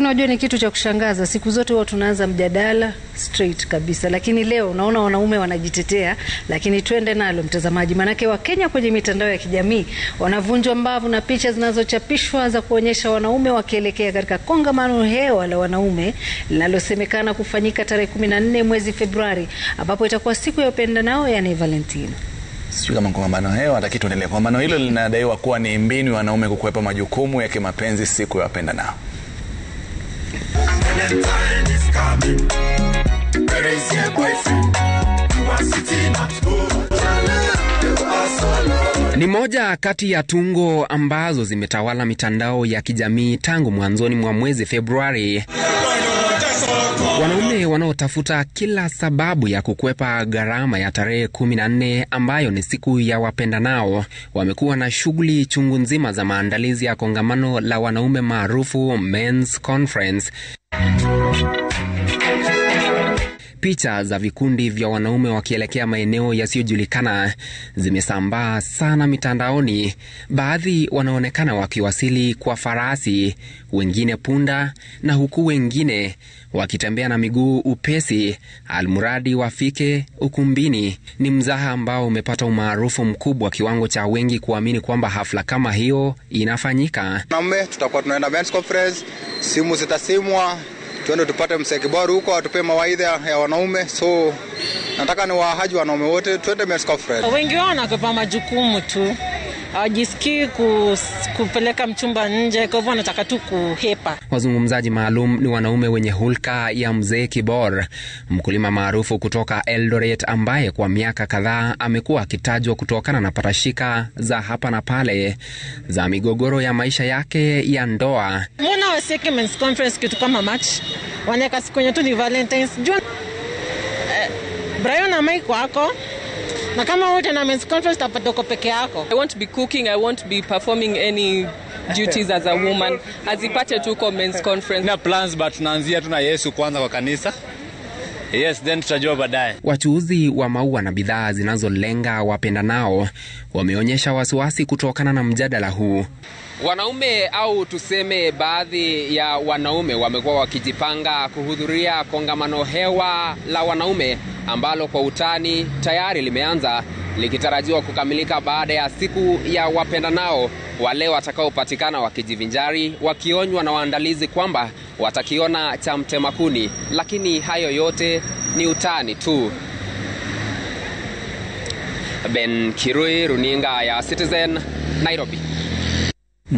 unajua ni kitu cha kushangaza. Siku zote huwa tunaanza mjadala straight kabisa, lakini leo unaona wanaume wanajitetea. Lakini twende nalo mtazamaji, maanake Wakenya kwenye mitandao ya kijamii wanavunjwa mbavu na picha zinazochapishwa za kuonyesha wanaume wakielekea katika kongamano hewa la wanaume linalosemekana kufanyika tarehe 14 mwezi Februari, ambapo itakuwa siku ya upendanao, yani Valentino. Sijui kama kongamano hewa hataki tuendelee. Kongamano hilo linadaiwa kuwa ni mbinu ya wanaume kukwepa majukumu ya kimapenzi siku ya wapendanao. Ni moja kati ya tungo ambazo zimetawala mitandao ya kijamii tangu mwanzoni mwa mwezi Februari. Wanaume wanaotafuta kila sababu ya kukwepa gharama ya tarehe 14 ambayo ni siku ya wapendanao wamekuwa na shughuli chungu nzima za maandalizi ya kongamano la wanaume maarufu Men's Conference. Picha za vikundi vya wanaume wakielekea maeneo yasiyojulikana zimesambaa sana mitandaoni. Baadhi wanaonekana wakiwasili kwa farasi, wengine punda, na huku wengine wakitembea na miguu upesi, almuradi wafike ukumbini. Ni mzaha ambao umepata umaarufu mkubwa, kiwango cha wengi kuamini kwamba hafla kama hiyo inafanyika. Wanaume tutakuwa tunaenda men's conference, simu zitasimwa tuende tupate mzee Kibaru huko atupe mawaidha ya wanaume. So nataka ni wahaji wanaume wote tuende men's conference. Wengi wao wanakwepa majukumu tu, hawajisikii kupeleka mchumba nje, kwa hivyo wanataka tu kuhepa. Wazungumzaji maalum ni wanaume wenye hulka ya mzee Kibor, mkulima maarufu kutoka Eldoret, ambaye kwa miaka kadhaa amekuwa akitajwa kutokana na patashika za hapa na pale za migogoro ya maisha yake ya ndoa. Mbona wasieke men's conference kitu kama match, wanaweka siku yenye tu ni Valentines juu eh, Brian na Mike wako na kama wote na men's conference tapata uko peke yako. I won't be cooking, I won't be performing any duties as a woman. Azipate tu kwa men's conference. Na plans but tunaanzia tu na Yesu kwanza kwa kanisa. Yes, then tutajua baadaye. Wachuuzi wa maua na bidhaa zinazolenga wapendanao wameonyesha wasiwasi kutokana na mjadala huu. Wanaume au tuseme baadhi ya wanaume wamekuwa wakijipanga kuhudhuria kongamano hewa la wanaume ambalo kwa utani tayari limeanza likitarajiwa kukamilika baada ya siku ya wapendanao. Wale watakaopatikana wakijivinjari wakionywa na waandalizi kwamba watakiona cha mtema kuni, lakini hayo yote ni utani tu. Ben Kirui, runinga ya Citizen, Nairobi.